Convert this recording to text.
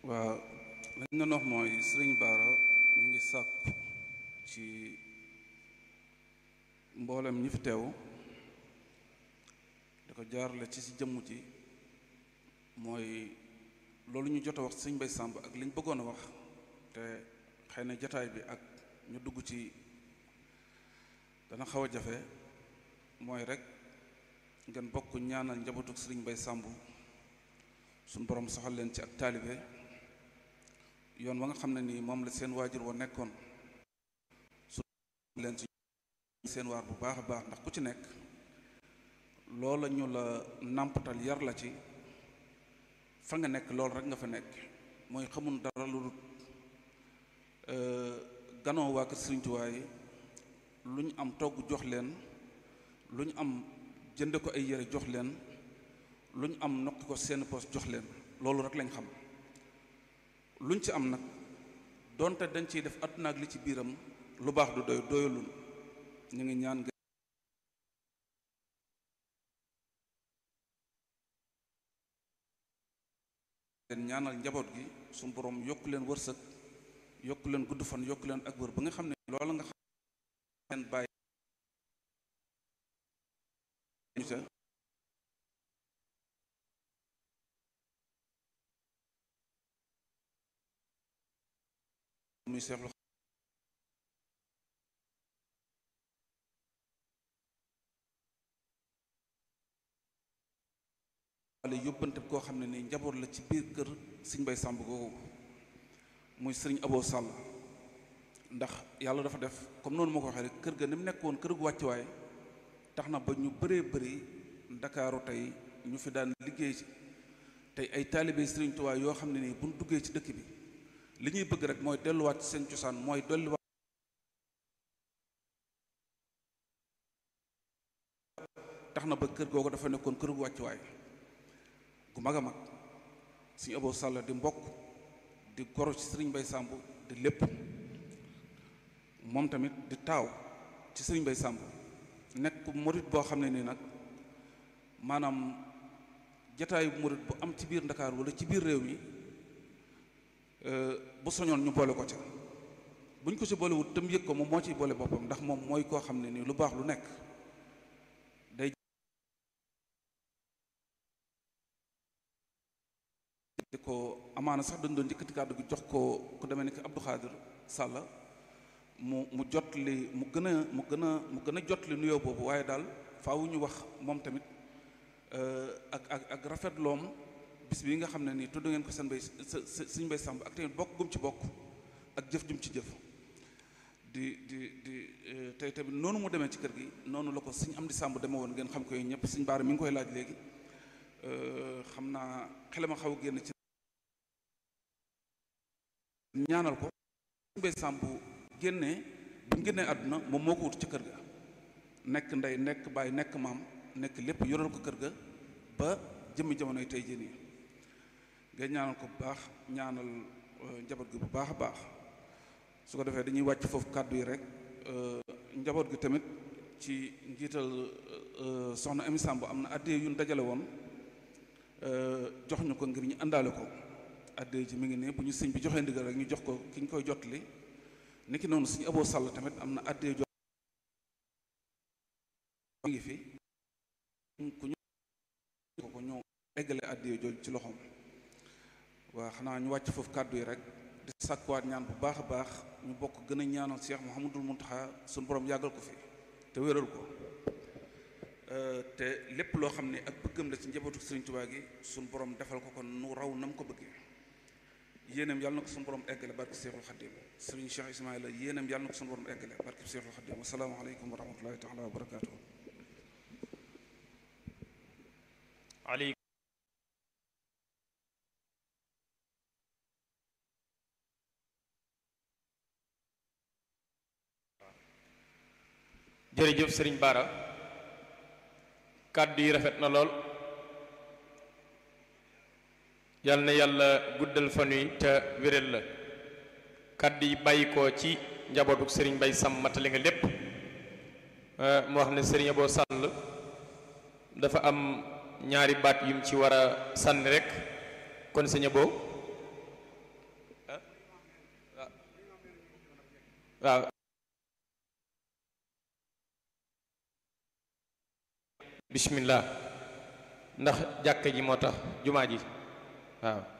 waaw lañ doon wax mooy sëriñ Baara ñu ngi sàkku ci mboolem ñi fi teew di ko jaarale ci si jëmm ji mooy loolu ñu jot a wax sëñ Bay Sàmb ak li ñu bëggoon a wax te xëy na jataay bi ak ñu dugg ci dana xaw a jafe mooy rek ngeen bokk ñaanal njabootu sëriñ Bay Sàmb suñ borom soxal leen ci ak taalibe yoon wa nga xam ne nii moom la seen waajur wa nekkoon su leen ci seen waar bu baax a baax ndax ku ci nekk loola ñu la nàmpatal yar la ci fa nga nekk loolu rek nga fa nekk mooy xamul dara lu dul ganoo waa kër Sëriñ Tuubaa yi lu ñu am togg jox leen lu ñu am jënde ko ay yére jox leen lu ñu am nokki ko seen poos jox leen loolu rek lañ xam luñ ci am nag donte dañ ciy def àdduna ak li ci biiram lu baax du doy doyalul ñu ngi ñaan leen ñaanal njaboot gi suñu borom yokk leen wërsëg yokk leen gudd fan yokk leen ak wër ba nga xam ne loola nga xam leen bàyyi muy seexlu wala yóbbante koo xam ne ni njaboot la ci biir kër sëñ Bay Sàmb googu muy sëriñ Abo Sàll ndax yàlla dafa def comme noonu moo ko waxee rek kër ga ni mu nekk woon kër gu wàccuwaay tax na ba ñu bëree bëri ndakaaru tey ñu fi daan liggéey ci tey ay taalibe sëriñ Tuubaa yoo xam ne nii bu ñu duggee ci dëkk bi li ñuy bëgg rek mooy delluwaat ci seen cosaan mooy delluwaat tax na ba kër googu dafa nekkoon kër gu wàccuwaay gu mag a mag suñu Abo Sall di mbokk di goro ci sëriñ Bay Sàmb di lépp moom tamit di taaw ci sëriñ Bay Sàmb nekk murit boo xam ne nii nag maanaam jataayu murit bu am ci biir Ndakaar wala ci biir réew mi bu soñoon ñu boole ko ca buñ ko ci boolewut tam yëg ko moom moo ciy boole boppam ndax moom mooy koo xam ne nii lu baax lu nekk day di ko amaana sax dañ doon njëkkati kàddu gi jox ko ku demee ni ki Abdou Khadir Sall mu mu jot li mu gën a mu gën a mu gën a jot li nuyoo boobu waaye daal faaw ñu wax moom tamit ak ak ak rafetloom bis bii nga xam ne nii tudd ngeen ko seen bay suñ bay sàmb ak tamit bokk gum ci bokk ak jëf jum ci jëf di di di tey tamit noonu mu demee ci kër gi noonu la ko suñ am di sàmb demee woon ngeen xam ko yéen ñëpp suñ baara mi ngi koy laaj léegi xam naa xelama xaw génn ci ñaanal ko suñ bay sàmb génnee bi mu génnee àdduna moom moo ko wut ci kër ga nekk ndey nekk baay nekk maam nekk lépp yoral ko kër ga ba jëmmi jamonoy tey jii nii nga ñaanal ko bu baax ñaanal njaboot gi bu baax a baax su ko defee dañuy wàcc foofu kàddu yi rek njaboot gi tamit ci njiital soxna Amy Samb am na addee yu ñu dajale woon jox ñu ko ngir ñu àndaale ko addee ji mi ngi nii bu ñu sëñ bi joxee ndigal rek ñu jox ko ki ñu koy jotli niki noonu suñu Abo Sall tamit am na addee jox mi ngi fi ku ñu ko ko ñu eggale addee jooju ci loxoom waa xanaa ñu wàcc foofu kàddu yi rek di sàkkuwaat ñaan bu baax a baax ñu bokk gën a ñaanal Cheikh Mouhamadul Mountakha suñu borom yàggal ko fi te wéral ko te lépp loo xam ne ak bëggam la ci njabootu Sëriñ Tuubaa gi suñu borom defal ko kon nu raw na mu ko bëggee yéenam yàlla na ko suñu borom eggale barke Cheikhul Khadim Sëriñ Cheikh Ismaïla yéenam yàlla na ko suñu borom eggale barke Cheikhul Khadim assalaamu aleykum wa rahmatullahi taala wa barakaatuhu jërëjëf sëriñ Bara kàddu yi rafet na lool yal na yàlla guddal fan wi te wéral la kàddu yi bàyyi ko ci njabootuk sëriñ Bay Sam matale nga lépp mu wax ne sëriñ Abo Sall dafa am ñaari baat yum ci war a sànni rek kon sëñ Abo waaw bismillah ndax jàkka ji moo tax jumaa ji waaw